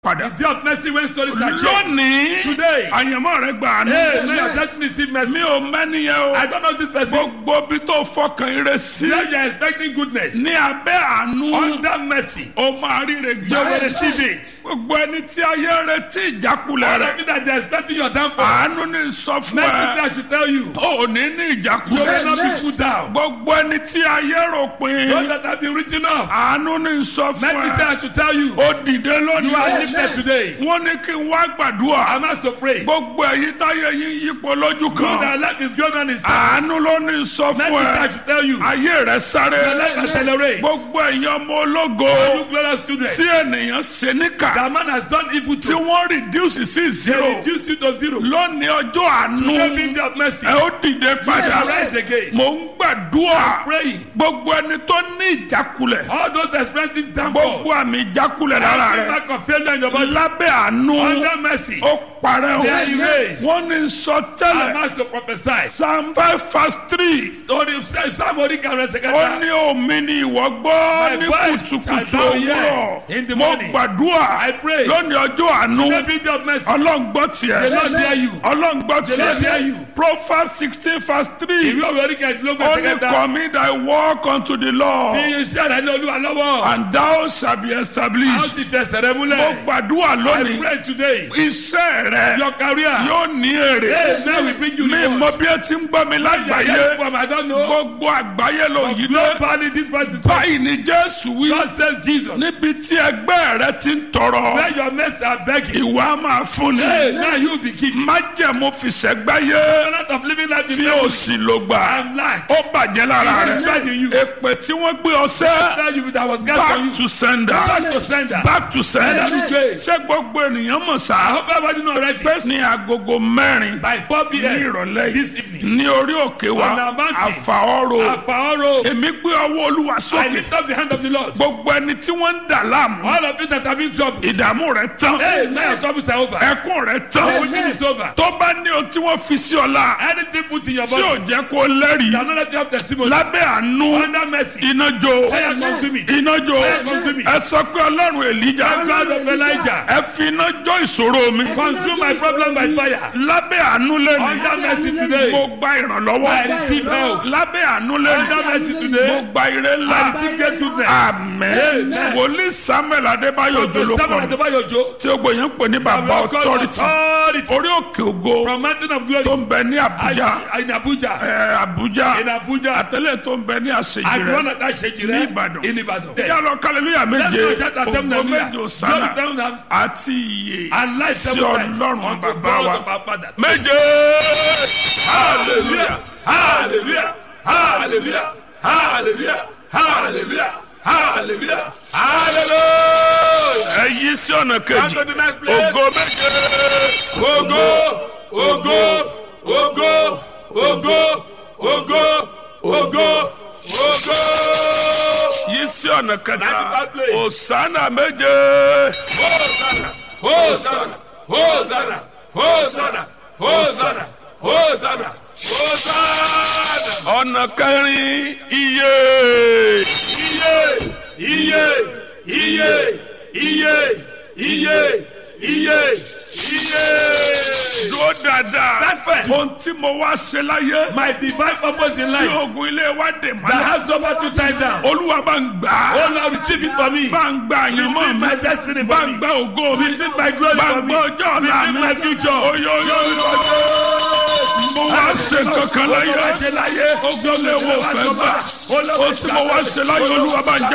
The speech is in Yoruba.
padà. The day of mercy when stories are changed. lónìí Today. àyànmọ́ rẹ gbà àánú. Hey, may your church receive mercy. mi ò mẹ́niyẹn o. I don't know this person. gbogbo bí tó fọkàn ire sí. Now you are expecting goodness. ní abẹ́ àánú. Under mercy, ó máa ríre you will gbé. receive it. gbogbo ẹni tí ayé ń retí ìjákulẹ̀ All rẹ̀. of you that they are expecting your downfall. àánú ní sọ fún Mercy ẹ. say I should tell you. ò ní ní You will ìjákulẹ̀. not be put down. gbogbo ẹni tí ayé rò Those pin. that have been written off. àánú ní sọ fún Mercy say ẹ. I should tell you. ó dìde You are lónìí. lifted today. wọ́n ní kí n wá gbàdúrà. I'm asked to pray. gbogbo èyí táyé yín yípo lójú Good kan. that life is going on in àánú service. ló ní sọ Mercy fún say I ẹ. should tell you. ayé rẹ sáré. Your life accelerate. gbogbo èèyàn ọmọ You ológo glorious children. tí ènìyàn ṣe níkà That man has done evil tí to. wọ́n reduce sí They zero reduced you to zero. lónìí ọjọ́ àánú Today being day of mercy. ẹ ó dìde padà Rise again. mò ń gbàdúrà Praying. gbogbo ẹni tó ní ìjákulẹ̀ All those experiencing downfall. gbogbo àmì ìjákulẹ̀ lára Every rẹ mark of failure in your body. lábẹ́ àánú Under mercy. ó parẹ́ o They are erased. wọ́n ní sọ I'm tẹ́lẹ̀ asked to prophesy. psalm five verse three So the somebody can rest ó again. ní omi ni ìwọ gbọ́ ní voice kùtùkùtù shall thou hear òwúrọ̀ in the mo morning. gbàdúrà I pray. lónìí ọjọ́ àánú Today being day of mercy. ọlọ́run gbọ́ tiẹ̀ The Lord hear you. ọlọ́run gbọ́ The Lord hear tiẹ̀ you. proverbs sixteen verse three Ìwé òwe orí kẹ̀ẹ́dínlógún ó ẹ̀sẹ̀ ní kẹta. commit thy work unto the Lord Fi iṣẹ́ rẹ̀ ní olúwa lọ́wọ́. and thou shall be A ó established ti fẹsẹ̀ rẹ mo múlẹ̀. gbàdúrà I lónìí pray today. iṣẹ́ rẹ Your career. yóò ní èrè Hey, now we bring you mi reward. mọ bí ẹ ti ń gbọ́ mi lágbàáyé From I don't know. gbogbo àgbáyé ló yí dé Globally this verse is báyìí ni Jésù wí God says Jesus. níbi tí ẹgbẹ́ rẹ ti ń tọrọ Where your mates are begging. ìwà máa fún Hey, ni now you be giving. májẹ̀mú fìṣẹ́gbáyé Not of living life in fi memory òsì ló gbà and lack. ó bàjẹ́ lára Even rẹ in you. èpè tí wọ́n gbé ọsẹ́ Tell you that was cast on you. back to sender Back to sender. back to sender Let me pray. ṣé gbogbo ènìyàn mọ̀ I sá hope everybody know already. pé ní agogo mẹ́rin By 4 ní p.m. ìrọ̀lẹ́ this yìí evening. ní orí òkè wa On our mountain. àfàọ́rò Àfàọ́rò. èmi gbé ọwọ́ olúwa I sókè lift up the hand of the Lord. gbogbo ẹni tí wọ́n ń dà láàmú All of you that have been troubled. ìdààmú rẹ tán Hey, now your troubles are over. ẹkún rẹ Your tán weeping is over. tó bá ní ohun tí wọ́n fi sí ọ̀la Anything put in your tí ò body. jẹ́ kó lẹ́rìí That not let you have testimony. lábẹ́ àánú Under mercy. iná jó Fire consume it. iná jó Fire consume it. ẹ sọ pé ọlọ́run èlíjà The God of Elijah. ẹ fi iná jó ìṣòro mi Consume my problem by fire. lábẹ́ àánú lẹ́nu Under mercy today. mo gba ìrànlọ́wọ́ I receive help. lábẹ́ àánú lẹ́nu Under mercy mo today. gba ire ńlá I receive great goodness. àmín Amen. wòlíì samuel adébáyọ̀ Dr. Samuel jolókọ Adebayo Ojo. tí ó gbòyàn pè ní bàbá We are called authority authority. orí òkè ògo From mountain of glory. tó ń bẹ ní àbújá In Abuja. ẹ, àbújá In Abuja. àtẹlẹ tó ń bẹ ní àṣejì At rẹ one of that shake ní Ìbàdàn. In Ìbàdàn. yálọ kálẹlúyà Let's méje go shout at them ògo hallelujah. méje òsánà Glory to them àti iye and life sí seven times ọlọ́run unto bàbá God wa of our fathers. méje Hallelujah. Hallelujah. Hallelujah. Hallelujah. Hallelujah. Hallelujah. Hallelujah. ẹ yí sí ọ̀nà Come kejì to the next place. ògo méje Ogo, ogo, ogo, ogo, ogo, ogo, ogo. yí sí ọ̀nà kẹta Ninety-five place. òsánà méje Hosanna, Hosanna, Hosanna, Hosanna, Hosanna, Hosanna, Hosanna. ọ̀nà kẹrin iye Iye, iye, iye, iye, iye, iye, iye. dúró dáadáa Stand firm. ohun tí mo wá ṣe láyé My divine purpose in tí life ogun ilé wa dè that mọ́lẹ̀ has over to tie down. olúwa bá ń gbà á Oh Lord, retrieve it for me. bá ń gba àyànmọ́ Retrieve mi my destiny bá for ń me. gba ògo mi Retrieve my glory bá ń for me. gba ọjọ́ ọ̀la Retrieve mi my future. oyoyo mo wá ṣe kankan láyé ogun ilé wo fẹ́ gbà ó tí mo wá ṣe láyé olúwa bá ń jẹ́.